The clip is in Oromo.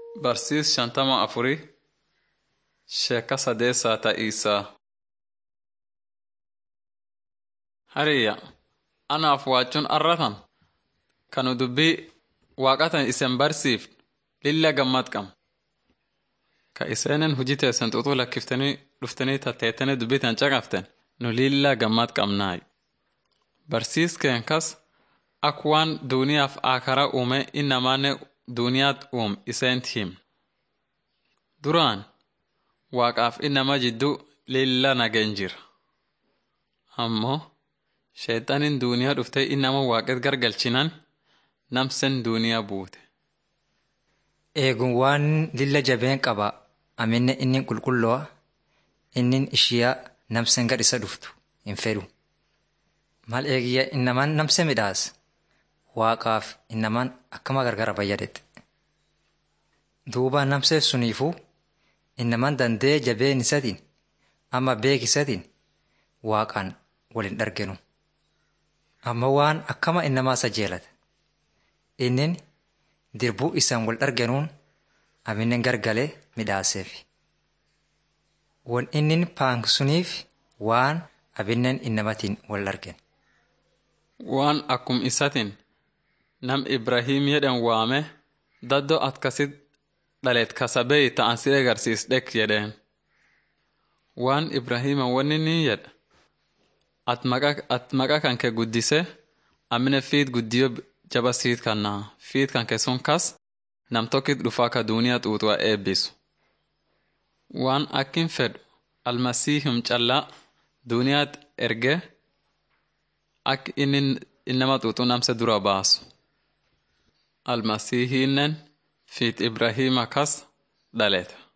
Barsiis shantama afurii sheeka sadeessaa ta'iisaa. Hariyya anaaf waachuun arratan kanu dubbii waaqatan isen barsiif lilla gammad qam. Ka iseenen hujii teessan xuuxuu lakkiftanii dhuftanii tatteettanii dubbii tan caqaften nu lilla gammad qabnaay. Barsiiskeen kas ak waan duuniyaaf akara uume innamaanne duuniyaat uum iseent him. Duraan waaqaaf innama jidduu lilla nageen jira. Ammoo sheexaniin duuniyaa dhuftee innama waaqet gargalchinan namsen duuniyaa buute. Eegun waan lilla jabeen qaba aminne inni qulqullo'a inni ishiyaa namsen gad isa dhuftu hin fedhu. Mal eegiyya innamaan namse midhaas waaqaaf innamaan akkama gargara fayyadette. Duuba namsee suniifuu innamaan dandee jabeen isatiin amma beek isatiin waaqaan waliin dhargenu. Amma waan akkama innamaa isa jeelata. Innin dirbuu isaan wal dhargenuun aminnen gargalee midhaaseef. Wan innin paansuniif waan abinnen innamatiin wal dhargen. Waan akkum isatiin nam Ibrahiim jedhan waame daddoo atkasit dhaleet kasabee ta'an si agarsiis dhek jedheen. Waan Ibrahiima wanni ni jedha. At maqa kan kee guddise amine fiit guddiyo jaba siit kannaa fiit kan kee sun kas nam tokkit dhufaa ka duuniyaa xuuxuwa eebbisu. Waan akkin fedhu almasiihum callaa duuniyaat erge ak inni innama xuuxuu namse dura baasu. Almasiihiinnen fiit Ibrahiima kas dhaleeta.